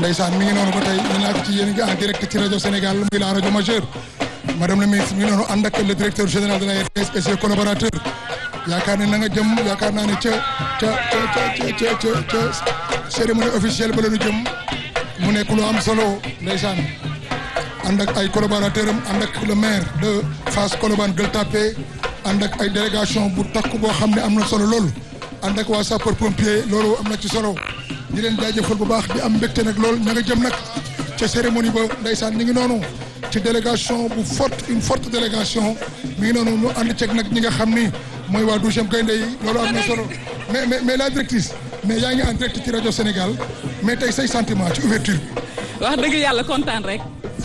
ndeysaan mi ngi noonu ba tey ñu naa ko ci yéen ngi en direct ci rajo Sénégal muy la rajo majeure madame la ministre mi ngi noonu ànd ak le directeur général de la RTS et ses collaborateurs yaakaar ne na nga jëm yaakaar naa ne ca ca ca ca ca ca ca cérémonie officielle ba la ñu jëm mu nekk lu am solo ndeysaan ànd ak ay collaborateurs am ànd ak le maire de Fass Colobane Gueule Tapée ànd ak ay délégation bu takku boo xam ne am na solo lool ànd ak waa sapeur pompier loolu am na ci solo di leen jaajëfal bu baax di am mbégte nag lool ña nga jëm nag ca cérémonie ba ndeysaan ñu ngi noonu ci délégation bu forte une forte délégation mi ngi noonu ñu ànd ceeg nag ñi nga xam ni mooy waa douzième gaynde yi loolu am na solo mais mais mais la directrice mais yaa ngi en direct ci rajo Sénégal mais tey say sentiment ci ouverture bi. wax dëgg yàlla kontaan rek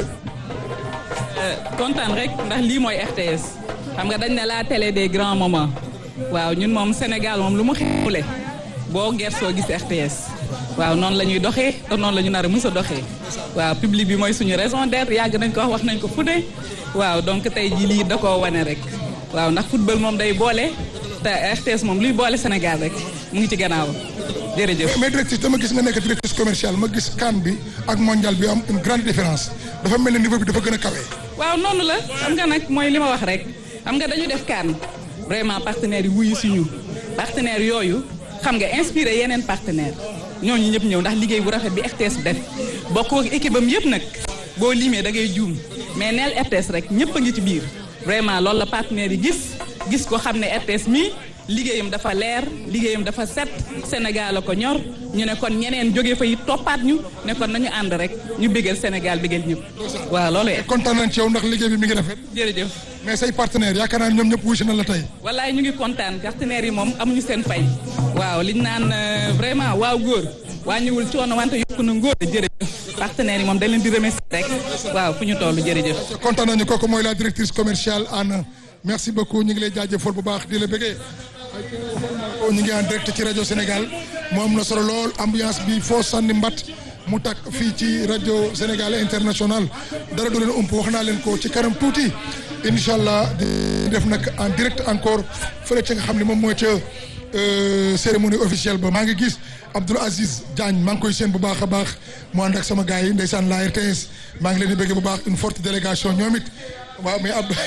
kontaan rek ndax lii mooy RTS xam nga dañ ne la télé des grands moments waaw ñun moom Sénégal moom lu mu xewle boo gersoo gis RTS waaw noonu la ñuy doxee te noonu la ñu nar a mës a doxee waaw public bi mooy suñu raison d'être yàgg nañ ko wax wax nañ ko fu ne waaw donc tey jii lii da koo wane rek waaw ndax football moom day boole te RTS moom luy boole Sénégal rek mu ngi ci gannaaw jërëjëf. mais directrice dama gis nga nekk directrice commerciale ma gis CAN bi ak mondial bi am une grande différence dafa mel ne niveau bi dafa gën a kawe. waaw noonu la xam nga nag mooy li ma wax rek xam nga dañu def CAN vraiment partenaires yi wuyu suñu partenaires yooyu xam nga inspiré yeneen partenaires ñooñu ñëpp ñëw ndax liggéey bu rafet bi RTS def bokkoo ak équipe am yëpp nag boo limee da ngay juum mais neel RTS rek ñëpp a ngi ci biir vraiment loolu la partenaires yi gis gis ko xam ne RTS mi liggéeyam dafa leer liggéeyam dafa set Sénégal la ko ñor ñu ne kon ñeneen jóge fa it toppaat ñu ne kon nañu ànd rek ñu bégal Sénégal bégal ñëpp waaw loolu kontaan nañ ci yow ndax liggéey bi mi ngi rafet. jërëjëf mais say partenaires yaakaar naa ñoom ñëpp wuyu si na la tey. wallaay ñu ngi kontaan partenaires yi moom amuñu seen fay waaw liñ naan vraiment waaw góor wàññiwul coono wante yokku na ngóor jërëjëf partenaires yi moom dañ leen di remercier rek waaw fu ñu toll jërëjëf kontaan nañu kooku mooy la directrice commerciale Anne merci beaucoup ñu ngi lay jaajëfal bu baax di la bëggee ñu ngi en direct ci rajo Sénégal mu am na solo lool ambiance bi foo sànni mbat mu takk fii ci rajo Sénégal international dara du leen ump wax naa leen ko ci kanam tuuti incha allah di def nag en direct encore fële ca nga xam ne moom mooy ca cérémonie officielle ba maa ngi gis Abdoul Aziz Diagne maa ngi koy seen bu baax a baax mu ànd ak sama gars yi ndeysaan la RTS maa ngi leen di bëgg bu baax une forte délégation ñoom it waaw mais Abdou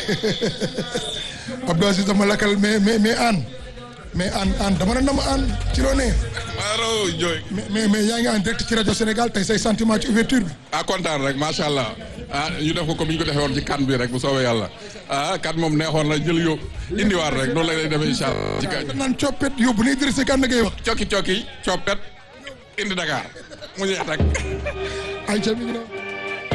Abdou Aziz dama lakkal mais mais mais Anne mais Anne Anne dama ne dama Anne ci loo ne. maaro jooy. mais mais mais yaa ngi en direct ci rajo Sénégal tey say sentiment ci ouverture bi. ah kontaan rek macha allah ah ñu def ko comme ni ñu ko defee woon ci kan bi rek bu soobee yàlla ah kan moom neexoon na jël yóbbu indiwaat rek noonu la lay demee incha allah. ci kañ naan coppet yóbbu ni Idrissa Gana ngay wax. cokki cokki coppet indi Dakar mu jeex rek. ayca mi ngi noonu.